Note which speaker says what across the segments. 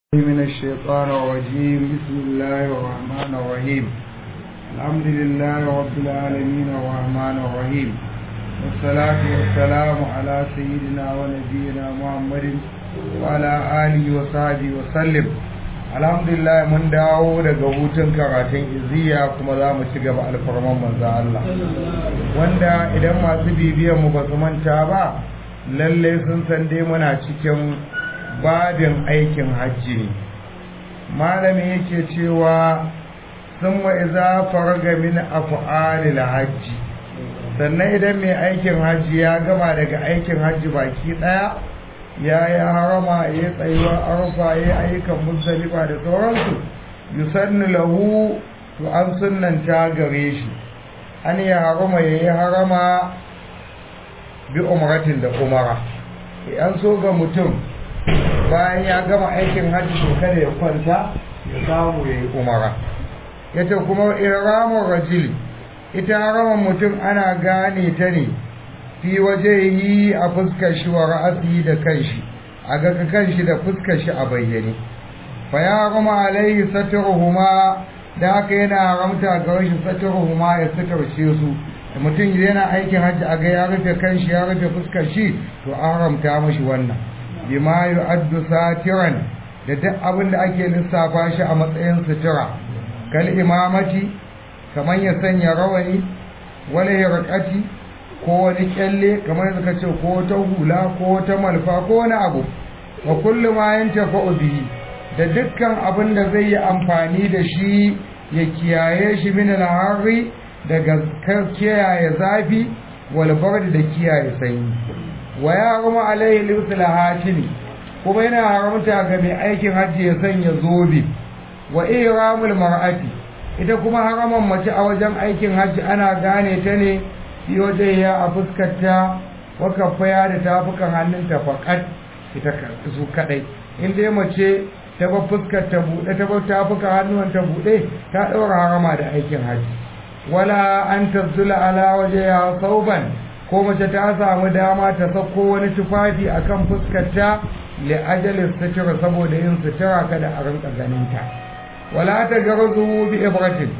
Speaker 1: من الشيطان الرجيم بسم الله الرحمن الرحيم الحمد لله رب العالمين الرحمن الرحيم والصلاة والسلام على سيدنا ونبينا محمد وعلى آله وصحبه وسلم الحمد لله من dawo daga hutun karatun iziya kuma za mu ci gaba alfarman manzo Allah wanda idan masu bibiyan mu ba su manta ba lalle sun san dai muna cikin babin aikin hajji ne malami yake cewa sun iza farga min af'alil hajji sannan idan mai aikin hajji ya gama daga aikin hajji baki daya ya yi harama ya tsayuwa arfa ya ayyukan muzdalifa da sauransu yusannu lahu to an sunnanta gare shi an ya harama ya yi harama bi umratin da umara an so ga mutum bayan ya gama aikin hajji to kada ya kwanta ya samu ya yi umara yace kuma ihramur rajuli ita haraman mutum ana gane ta ne fi waje yi a fuskar shi wa ra'asi da kanshi a ga kanshi da fuskar shi a bayyane fa ya harama alaihi satruhuma da haka yana haramta ga shi satruhuma ya sutarce su mutum yana aikin hajji a ga ya rufe kanshi ya rufe fuskar shi to an haramta mashi wannan bima yu'addu satiran da duk abin da ake lissafa shi a matsayin sutura kal imamati kamar ya sanya rawani wala yarqati ko wani kyalle kamar suka ce ko ta hula ko ta malfa ko wani abu wa kullu ma yantafa'u bihi da dukkan abin da zai yi amfani da shi ya kiyaye shi min al-harri daga kiyaye zafi wal bard da kiyaye sanyi wa ya harama alaihi lisul hatimi kuma yana haramta ga mai aikin hajji ya sanya zobe wa ihramul mar'ati ita kuma haraman mace a wajen aikin hajji ana gane ta ne fi waje ya a fuskarta wa kafaya da tafukan hannunta faqat ita su kadai in dai mace ta ba fuskar ta bude ta ba tafukan hannuwan ta bude ta daura harama da aikin hajji wala an tazula ala waje ya sauban ko mace ta samu dama ta sako wani tufafi akan fuskarta li ajalin sutura saboda yin sutura kada a rinka ganinta wala ta garzu bi ibratin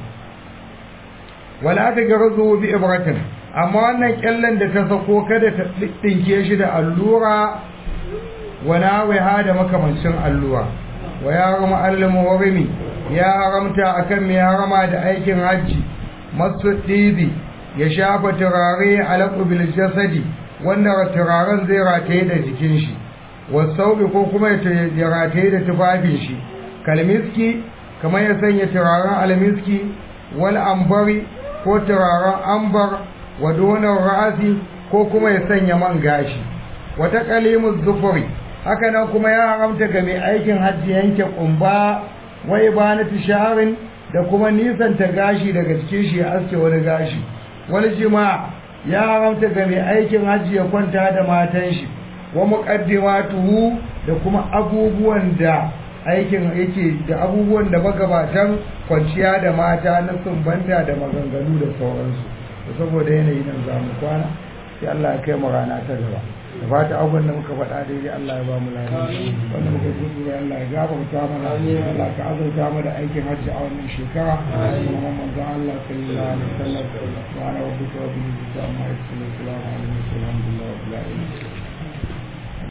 Speaker 1: wala ta garzu bi ibratin amma wannan kyallen da ta sako kada ta dinke shi da allura wala waiha da makamancin allura wa ya rama al-muharrimi ya haramta akan mai harama da aikin hajji masu ɗibi ya shafa turare alaƙu bil jasadi wanda turaren zai rataye da jikin shi wasaubi ko kuma ya rataye da tufafin shi kalmiski kamar ya sanya turaren almiski wal ambari ko turaren ambar wa donar ra'asi ko kuma ya sanya man gashi wata kalimus zufuri haka nan kuma ya haramta ga mai aikin hajji yanke kumba wai ba na tisharin da kuma nisanta gashi daga cikin shi ya aske wani gashi wani jima'a ya haramta ga mai aikin hajji ya kwanta da matan shi wa muqaddimatuhu da kuma abubuwan da aikin yake da abubuwan da magabatan kwanciya da mata na sumbanta da maganganu da sauransu saboda yanayi nan zamu kwana sai Allah ya kai mu rana ta gaba da fata abubuwan da muka faɗa daidai Allah ya ba mu lafiya wanda muka gudu da Allah ya gafarta mana Allah ka azurta mu da aikin hajji a wannan shekara kuma manzo Allah sallallahu alaihi wasallam wa ana rabbuka wa bihi amma yasulu salamu alaihi wa sallam